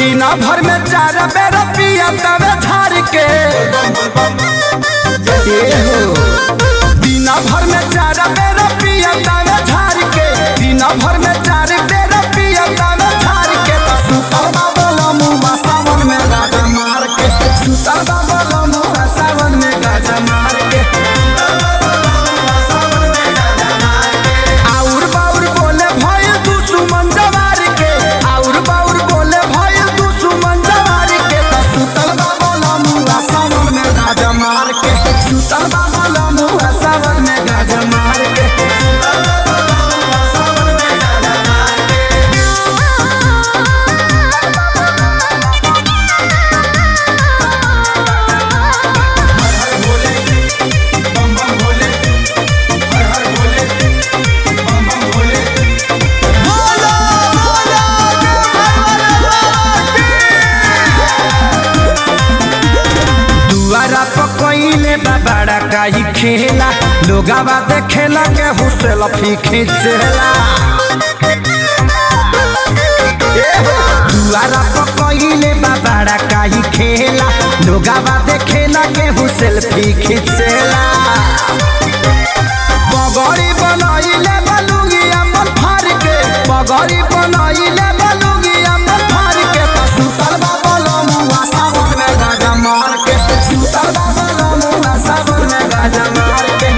दिन भर में चार बेर पिया तवे झार के ए हो दिन भर में चार बेर पिया तवे झार के दिन भर में चार बेर पिया तवे झार के त सुतर बाबा मुआ सावन में गाजा मार के सुतर बाबा मुआ सावन में गाजा मार के आउर बाउर बोले भइल दुश्मन जवार के आउर बाउर बोले भइल दुश्मन जवार के त सुतल बाबा लमुआ सावन में गाजा मार के सुतल बाबा लमुआ सावन में गाजा मार के दुआरा पकइले बाबाड़ा काई खेला लोगावा देखेला के हुसेल फी खींचेला दुआरा पकइले बाबाड़ा काई खेला लोगावा देखेला के हुसेल फी खींचेला पगड़ी बनइले बलुगी अमल फार के पगड़ी बनइले बलुगी अमल फार के त सुतल बाबा लमुआ सावन में गाजा मार के सुतल बाबा लमुआ सावन में गाजा मार के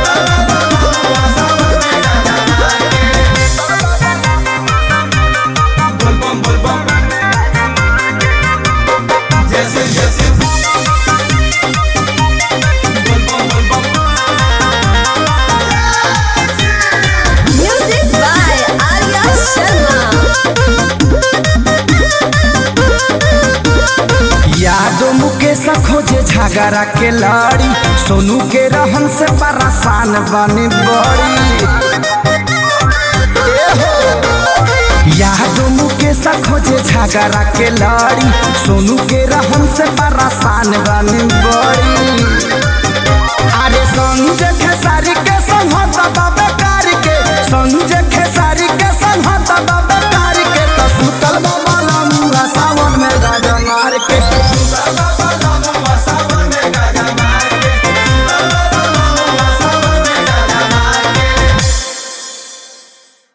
Music by Arya Sharma. यादो मुकेश खोजे झगड़ा के लड़ी सोनू के रहन से परेशान बने बड़ी यादो मुकेश खोजे झगड़ा के लड़ी सोनू के रहन से परेशान बने बड़ी अरे संजय खेसा